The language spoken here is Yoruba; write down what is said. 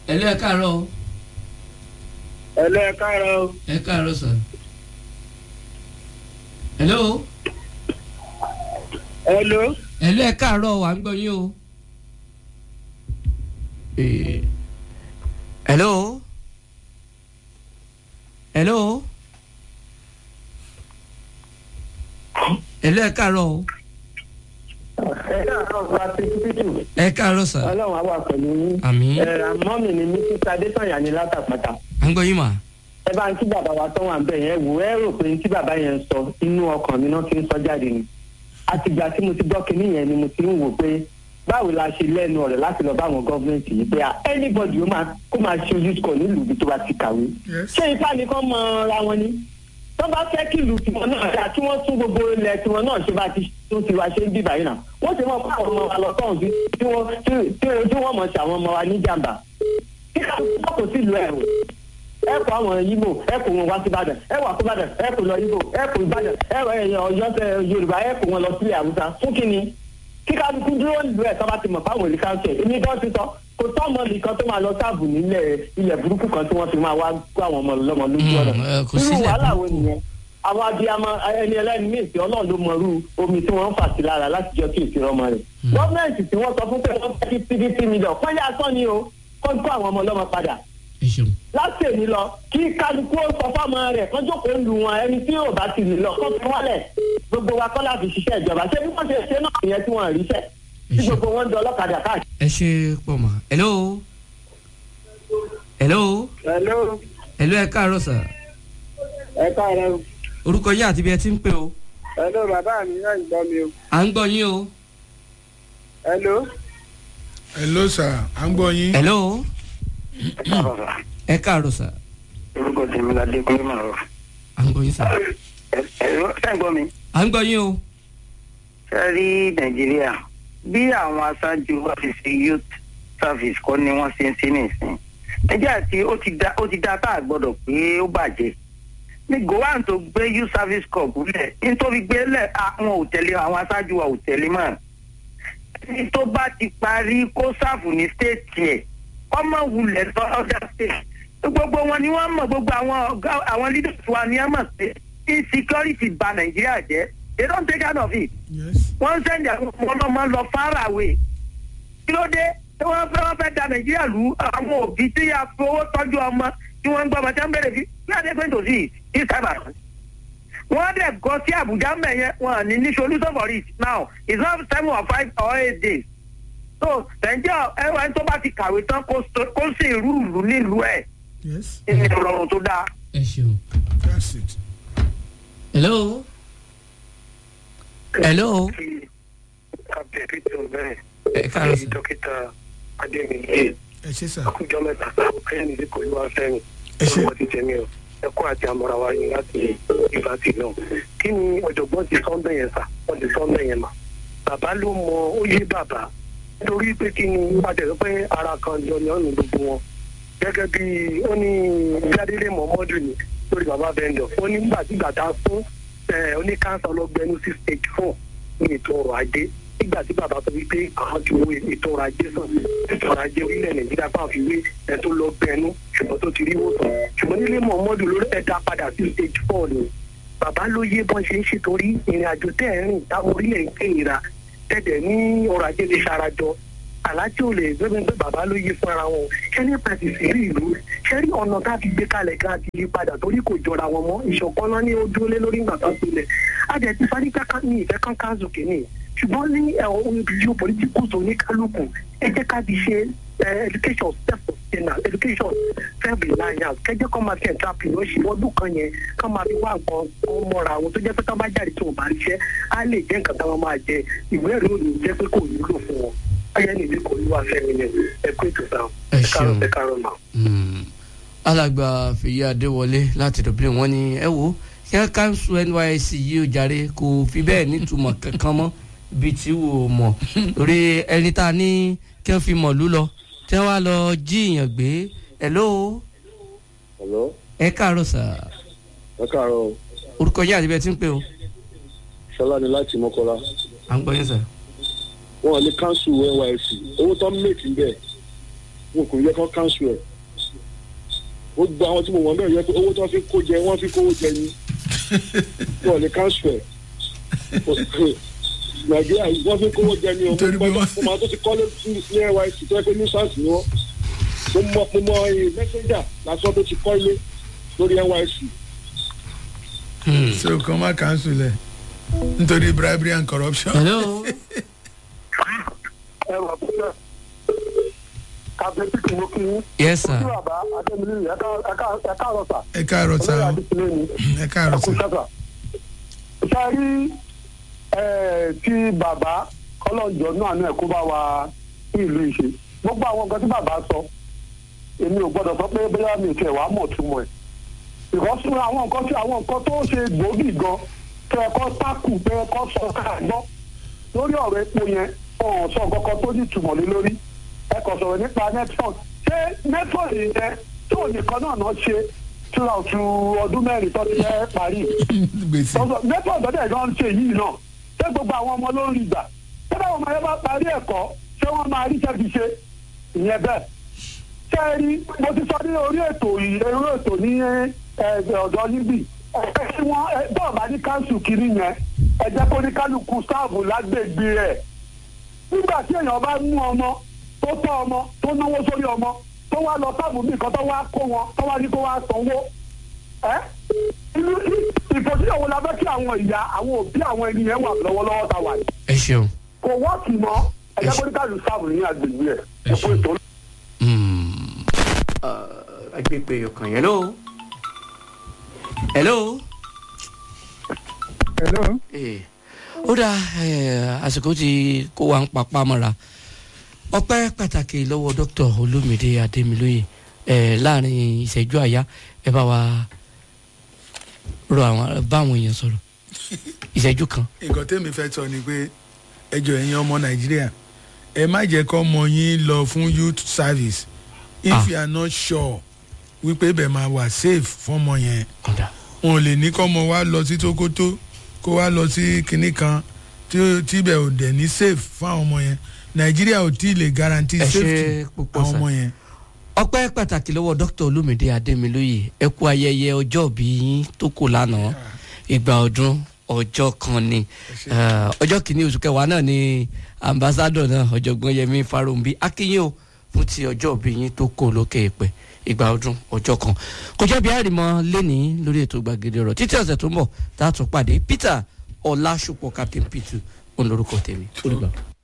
ẹ̀lú ẹ̀ káàárọ̀ o. ẹlẹ́ ẹ káàárọ̀ o. ẹ káàárọ̀ sà. hello. hello. ẹ̀lú ẹ̀ káàárọ̀ wà ń gbọ́ yín o. Eh, hello. hello. ẹ̀lú ẹ̀ káàárọ̀ o. ẹ káàárọ̀ wa ti tútù. ẹ káàárọ̀ sà. ọlọ́run á wà pẹ̀lú yín. Àmín. ẹ àmọ́ mi ni mísísà adésànyà ní látàpàtà. à ń gbọ́ yín mà. ẹ bá ń kí bàbá wa tó wà ń bẹ̀ yẹn wò ẹ rò pé tí bàbá yẹn ń sọ inú ọkàn mi náà ti ń sọ jáde ni. àtìgbà tí mo ti gbọ́ kinní yẹn ni mo ti ń wò pé báwo la ṣe lẹ́nu ọ̀rẹ́ láti lọ bá àwọn gọ́ọ̀mẹ̀ntì yìí pé ah, anybody ó máa kó máa ṣe ojú kọ nílùú ibi tó bá ti kàwé. ṣé ipá nìkan mọ ra wọn ni tó bá fẹ́ kí ìlú tiwọn náà dáa kí wọ́n tún gbogbo ilẹ̀ tiwọn náà ṣe bá ti tún ti wá ṣe ń bíbá yìí náà wọ́n ti mọ̀ pé àwọn ọmọ wa lọ sọ́hùn sí tí wọ́n tí- tí- tí wọ́n mọ̀ sí àwọn ọmọ wa ní jàǹbá kí ká kò sí ìlú ẹ̀rù ẹ kó àwọn yíbò ẹ kó wọn wá sí ìbàdàn ẹ wà sí ìbàdàn ẹ kó lọ yíbò ẹ kó ìbàdàn ẹ wọ ẹyàn ọyọ tẹ yorùbá ẹ kó wọn lọ sílẹ̀ haúsá fún kínní kí kálukú dúró nílùú ẹ tó bá ti mọ̀ fáwọn èlé káńsẹ̀ èmi gan ti sọ kò tọ́ ọmọ nìkan tó máa lọ sáàbù nílẹ̀ ilẹ̀ burúkú kan tí wọ́n fi máa wá kó àwọn ọmọ lọ́mọ lójú Mm, ọ̀nà ẹ, kò irú sílẹ̀ wàhálà burúkú. wo nìyẹn àwọn abiyamọ ẹni ẹlẹ́ni míì tí ọlọ́run ló mọrú omi tí wọ́n ń fà sí lára láti jọ kí ìṣirò ọmọ rẹ̀ gọ́ọ̀mẹ̀ntì tí wọ́n sọ fún pé wọ́n fẹ́ kí pdp mílíọ̀n kọ́ yá sọ́ ni o kó kó àwọn ọmọ ọlọ́mọ padà ẹ ṣeun. láti èmi lọ kí kálukú ó sọ fọmọ rẹ̀ kó jókòó lu wọn ẹni tí yóò bá ti lè lọ kó fi wọlé gbogbo wa kọ́ láti ṣiṣẹ́ ìjọba ṣé bí wọ́n ṣe ṣe náà nìyẹn tí wọ́n ríṣẹ́ tí Iṣẹ́. gbogbo wọn ń dọ ọlọ́kadà káàkiri. ẹ ṣe pọ̀ mà. hello. hello. hello hello ẹ káàárọ̀ sà. ẹ káàárọ̀ orúkọ yín àti bí ẹ ti ń pè o. hello bàbá mi náà ń gbọ́ mi o à ń gbọ́ yín o. hello. hello sir à ń gbọ́ yín. hello. ẹ káàárọ̀ sà. orúkọ tèmi la dé kúrò màá rọ. à ń gbọ́ yín sà. ẹ̀rọ sẹ́ǹgbọ́n mi. à ń gbọ́ yín o. ṣe rí nàìjíríà bí àwọn aṣáájú wa ti ṣe youth service kọ́ ni wọ́n ṣe ń ṣe nìsín nàìjíríà tí ó ti da ó ti da tá a gbọ́dọ̀ pé ó bàjẹ́ ní gowan tó gbé youth service corps lẹ̀ nítorí gbé lẹ̀ àwọn ò tẹ̀lé àwọn aṣáájú wa ò tẹ̀lé mọ́ ní tó bá ti parí kó sáàfù ní stéètì ẹ̀ ọmọ wulẹ̀ lọ ọ̀dà state gbogbo wọn ni wọ́n mọ̀ gbogbo àwọn ọ̀gá àwọn leaders wa ni wọ́n mọ̀ pé insecurity ba nàìjíríà jẹ́ they don't take out of it yes. wọ́n ń sẹ́ndì àwọn ọmọ ọlọ́mọ lọ far away kí ló dé tí wọ́n fẹ́ wọ́n fẹ́ da nàìjíríà lù àwọn òbí tí a fowó tọ́jú ọmọ tí wọ́n ń gbọ́ ọmọ tí wọ́n ń bẹ̀rẹ̀ sí bí adé going to see this time around. wọ́n dẹ̀ gọ sí àbújá mẹ́yẹn wọn ní ní solution for it now it's not seven or five or eight days. so nàìjíríà ẹwà ẹni tó bá ti kàwé tán kó so- kó sì rú ìlú nílùú ẹ̀ yes. ní ìrọ̀rùn tó dáa. ẹ ṣeun. that's it. hello. hello. abẹ́rẹ́ tó bẹ́ẹ̀ ẹ káàárọ̀ sà. dókítà adémiyé ẹ ṣe sà. àkójọ mẹ́ta ayélujára ní kò wá fẹ́mi Ẹ ṣé. ọmọ ti tẹ̀mí o ẹ̀kọ́ àti àmọ́ra wa yín láti ìbátì náà kí ni ọ̀jọ̀gbọ́n ti sọ́ńbẹ̀ yẹn sà wọ́n ti sọ́ńbẹ̀ yẹn mà bàbá ló mọ ó yé bàbá nítorí pé kí ni wọ́n ti sọ pé ara kan jọ ni ọ̀nà gbogbo wọn gẹ́gẹ́ bí ó ní gbadélé mọ́mọ́dù ni lórí bàbá vendor ó ní gbàtígbàtà fún oníkánsá ọlọ́gbẹ́nu sí stage four ní ètò ọrọ̀ ajé nígbà tí bàbá sọ wípé àwọn ti wo ètò ọrọ̀ ajé sàn ètò ọrọ̀ ajé orílẹ̀ nàìjíríà bá fi wé ẹ̀ tó lọ gbẹnu ṣùgbọ́n tó ti rí wòsàn ṣùgbọ́n nílé mọ̀ọ́mọ́dù lórí ẹ̀dá padà sí stage four ni bàbá ló yé bọ́n ṣe ń ṣe torí ìrìn àjò tẹ́ ẹ̀ rìn táwọn orílẹ̀ ń pè nira tẹ̀dẹ̀ ní ọrọ̀ ajé lè ṣarajọ aláàjì ò lè gbẹ́gbẹ́ pé bàbá ló yí fún ara wọn ṣé ní pàtì sí rí ìlú ṣé rí ọ̀nà tá a fi gbé kalẹ̀ ká ti yí padà torí kò jọra wọn mọ́ ìṣọ̀kan náà ní ó dúró lé lórí ìgbà tó sílẹ̀ àjẹ ti sáré káká ní ìfẹ́ kan káàzù kìíní ṣùgbọ́n ní ohun ìbíjú political tó ní kálukú ẹ jẹ́ ká ti ṣe eh, education self sustainable education self reliance kẹjẹ kọ́ máa fi entrepreneurship ọdún kan yẹn kọ́ máa fi wá nǹkan kan mọ́ra àwọn tó jẹ́ pé tán bá jáde tí wọ́n bá ríṣẹ́ á lè jẹ́ nǹkan táwọn máa jẹ ìwé ẹ̀rí ò ní jẹ́ pé kò wúlò fún wọn ayé nìdí kò ní wá fẹ́mi ni ẹ kó ètò sáà Ẹ ẹ kárọ̀ ṣeun. ẹ kárọ̀ mà. Mm. alàgbà fèyí adéwọlé láti dublin wọn ni ẹ wo kí wọn káńsù nysc yìí ó jàre kò fi bẹ́ẹ̀ nítumọ̀ kankan mọ́ bí tí wò ó mọ̀ torí ẹni tá a ní kí wọ́n fi mọ̀lú lọ tí wọ́n wá lọ jíìyàn gbé hello Hello, ẹ káàárọ̀ sà ẹ káàárọ̀ o. orúkọ yín àti bẹ́ẹ̀ tí ń pè o Ṣọlá ni láti Mọ́kọ́lá. à ń gbọ́ yín sà Wọ́n lè káńsù NYSC. Owó tó ń mèkì bẹ́ẹ̀. wọn kò yẹ kán cancel ẹ̀ ó gba àwọn tí mo wọ̀n bẹ́ẹ̀ yẹ pé owó tí wọ́n fi kó jẹ wọ́n fi kówó jẹ ni wọn lè cancel ẹ̀ nàìjíríà yìí wọ́n fi kówó jẹ ni o mo Nítorí pé gbọ́dọ̀ wọ́n- mo máa tó ti kọ́lé sí ní NYSC tó yẹ pé nuisance ni wọ́n mo mọ mo mọ ẹ messenger lásán tó ti kọ́ ilé lórí NYSC so kàn má cancel ẹ̀ nítorí bribery and corruption. hello ẹ wà fún ẹ kábíyèsí kì í mú kí yín. yes sir kí bàbá adémilé ẹ̀ka ẹ̀ka ẹ̀ka àrọ̀sà ẹ káàárọ̀ olóyè sá o adékúnlé ni ẹ káàárọ̀ ẹ̀kú sá. sẹ́sà. ṣe rí ẹ̀, tí bàbá kọ́lọ́njọ náà náà kó bá wa ní ìlú ìṣe gbogbo àwọn nǹkan tí bàbá sọ èmi ò gbọ́dọ̀ sọ pé bóyá mi ìfẹ́ wàá mọ̀ túmọ̀ ẹ̀ ìkọ́sùn àwọn nǹkan tí àwọn nǹkan tó ṣe gbòógì gan tẹ ẹ̀kọ́ tákù tẹ ẹ̀kọ́ sọ káàgbọ́ lórí ọ̀rọ̀ epo yẹn ọ̀hún sọ kankan tó ní ìtumọ̀ lé lórí ẹ kò sọ̀rọ̀ nípa network ṣé network yẹn tó nìkan náà náà ṣe throughout ọdún mẹ́rin tó ti fẹ́ parí gbèsè tọ́sọ̀ network tó dẹ̀ gan ṣe yìí náà ṣé gbogbo àwọn ọmọ ló ń rí gbà ṣé báwọn ọmọ yẹn bá parí ẹ̀kọ́ ṣé wọ́n máa rí ṣẹ́bi ṣe ìyẹn bẹ́ẹ̀ ṣé ẹ rí mo ti sọ ní orí ètò yìí orí ètò ní ẹ, ọ̀dọ́ níbí ẹ kí wọ́n ẹ, bọ́ọ̀ bá ní káńsù kiri yẹn ẹ jẹ́ kó ní kálukú sáàbù lágbègbè ẹ̀ nígbà tí èèyàn bá mú ọmọ tó tọ́ ọmọ tó náwó sórí ọmọ tó wá lọ sáàbù bí nǹkan tó wá kó wọn tó wá ní kó wá sanwó ẹ inú ìfòsíyàn wo la fẹ́ kí àwọn ìyá àwọn òbí àwọn ènìyàn wà lọ́wọ́lọ́wọ́ ta wà yìí ẹ ṣeun kò wọ́ọ̀kì mọ́ ẹ jẹ́ kó ní kálukú sáàbù ní agbègbè ẹ̀ ẹ kó ètò agbègbè ọkàn hello hello. hello. Eh, ó dá eh, àsìkò tí kó wa ń papá mọ́ra ọpẹ́ pàtàkì lọ́wọ́ dókítà olómìnira adémilóye eh, láàrin ìṣẹ́jú àyá ẹ bá wa rọ àwọn bá àwọn èèyàn sọ̀rọ̀ ìṣẹ́jú kan. nǹkan tẹ́mi fẹ́ sọ ni pé ẹjọ́ ẹ̀yin ọmọ nàìjíríà ẹ má jẹ́ kọ́ ọmọ yín lọ fún youth service if Ah. you are not sure wípé ibẹ̀ máa wà safe fọ́mọ yẹn ọ̀dà wọn ò lè ní kọ́ ọmọ wa lọ sí tókótó kó wá lọ sí kinní kan tí ó- tí ibẹ̀ ò dẹ̀ ní safe fún àwọn ọmọ yẹn nàìjíríà ò tí ì lè guarantee ẹ ṣe safety púpọ̀ àwọn sá. ọmọ yẹn. ọpẹ́ pàtàkì lọ́wọ́ dókítà olómìnira adémilóye ẹ kú ayẹyẹ ọjọ́ òbí yín tó kù lánàá ìgbà ọdún ọjọ́ kan ni Eh, ọjọ́ kìíní oṣù kẹwàá náà ni ambassadọ náà ọ̀jọ̀gbọ́n yẹmi farombi akínyìn o fún ti ọjọ́ òbí yín tó kù lókè èpè ìgbà ọdún ọjọ́ kan kò jẹ́ bí àrìmọ́ lẹ́ni lórí ètò gbàgede ọ̀rọ̀ títí ọ̀sẹ̀ tó ń bọ̀ tá a tún pàdé peter ọlásùpọ̀ captain p2 òun lorúkọ tèmi olùgbà.